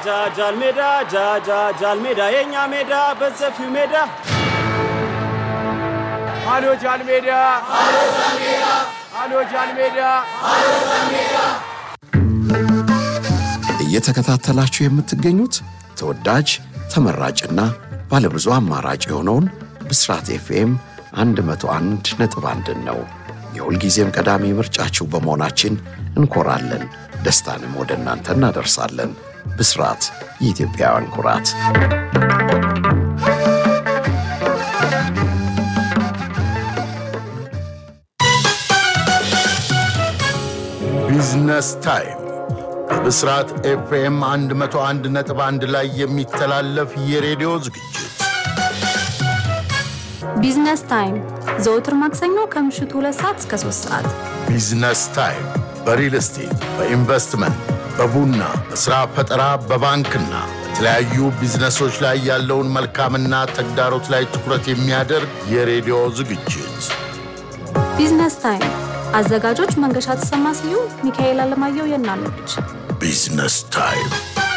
ጃ ጃል ሜዳ ጃ ጃ ጃል ሜዳ የእኛ ሜዳ በሰፊው ሜዳ አሎ ጃል ሜዳ አሎ ጃል ሜዳ እየተከታተላችሁ የምትገኙት ተወዳጅ ተመራጭና ባለብዙ አማራጭ የሆነውን ብስራት ኤፍኤም 101 ነጥብ አንድን ነው። የሁልጊዜም ቀዳሚ ምርጫችሁ በመሆናችን እንኮራለን። ደስታንም ወደ እናንተ እናደርሳለን። ብስራት የኢትዮጵያውያን ኩራት። ቢዝነስ ታይም በብስራት ኤፍኤም 101 ነጥብ 1 ላይ የሚተላለፍ የሬዲዮ ዝግጅት ቢዝነስ ታይም ዘወትር ማክሰኞ ከምሽቱ ሁለት ሰዓት እስከ ሶስት ሰዓት ቢዝነስ ታይም በሪል ስቴት፣ በኢንቨስትመንት፣ በቡና፣ በሥራ ፈጠራ፣ በባንክና በተለያዩ ቢዝነሶች ላይ ያለውን መልካምና ተግዳሮት ላይ ትኩረት የሚያደርግ የሬዲዮ ዝግጅት ቢዝነስ ታይም አዘጋጆች መንገሻ ተሰማ ስዩም፣ ሚካኤል አለማየሁ የናለች ቢዝነስ ታይም።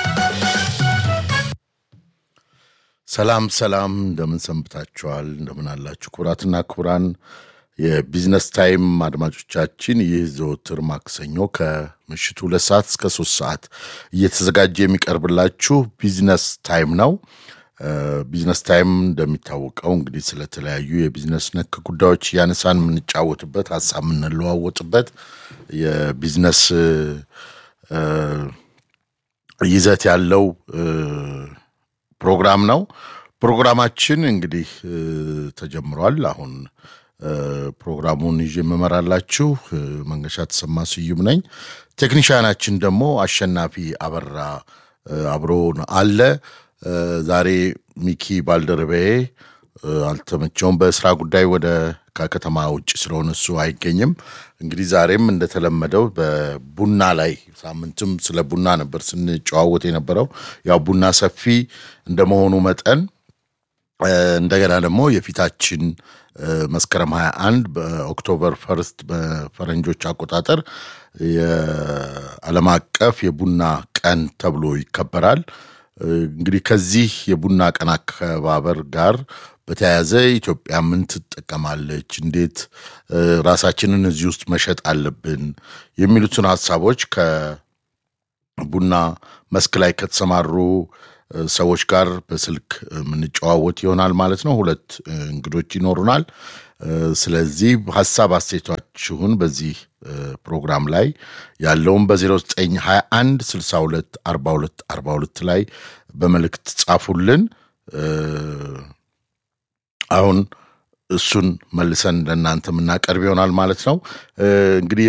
ሰላም ሰላም፣ እንደምን ሰንብታችኋል? እንደምን አላችሁ? ክቡራትና ክቡራን የቢዝነስ ታይም አድማጮቻችን፣ ይህ ዘወትር ማክሰኞ ከምሽቱ ሁለት ሰዓት እስከ ሶስት ሰዓት እየተዘጋጀ የሚቀርብላችሁ ቢዝነስ ታይም ነው። ቢዝነስ ታይም እንደሚታወቀው እንግዲህ ስለተለያዩ የቢዝነስ ነክ ጉዳዮች እያነሳን የምንጫወትበት ሀሳብ የምንለዋወጥበት የቢዝነስ ይዘት ያለው ፕሮግራም ነው። ፕሮግራማችን እንግዲህ ተጀምሯል። አሁን ፕሮግራሙን ይዤ የምመራላችሁ መንገሻ ተሰማ ስዩም ነኝ። ቴክኒሽያናችን ደግሞ አሸናፊ አበራ አብሮን አለ። ዛሬ ሚኪ ባልደረባዬ አልተመቸውም፣ በስራ ጉዳይ ወደ ከከተማ ውጭ ስለሆነ እሱ አይገኝም። እንግዲህ ዛሬም እንደተለመደው በቡና ላይ ሳምንትም ስለ ቡና ነበር ስንጨዋወት የነበረው። ያው ቡና ሰፊ እንደመሆኑ መጠን እንደገና ደግሞ የፊታችን መስከረም 21 በኦክቶበር ፈርስት በፈረንጆች አቆጣጠር የዓለም አቀፍ የቡና ቀን ተብሎ ይከበራል። እንግዲህ ከዚህ የቡና ቀን አከባበር ጋር በተያያዘ ኢትዮጵያ ምን ትጠቀማለች፣ እንዴት ራሳችንን እዚህ ውስጥ መሸጥ አለብን የሚሉትን ሀሳቦች ከቡና መስክ ላይ ከተሰማሩ ሰዎች ጋር በስልክ የምንጨዋወት ይሆናል ማለት ነው። ሁለት እንግዶች ይኖሩናል። ስለዚህ ሀሳብ አስተያየታችሁን በዚህ ፕሮግራም ላይ ያለውን በ0921 62 42 42 ላይ በመልእክት ጻፉልን። አሁን እሱን መልሰን ለእናንተ የምናቀርብ ይሆናል ማለት ነው። እንግዲህ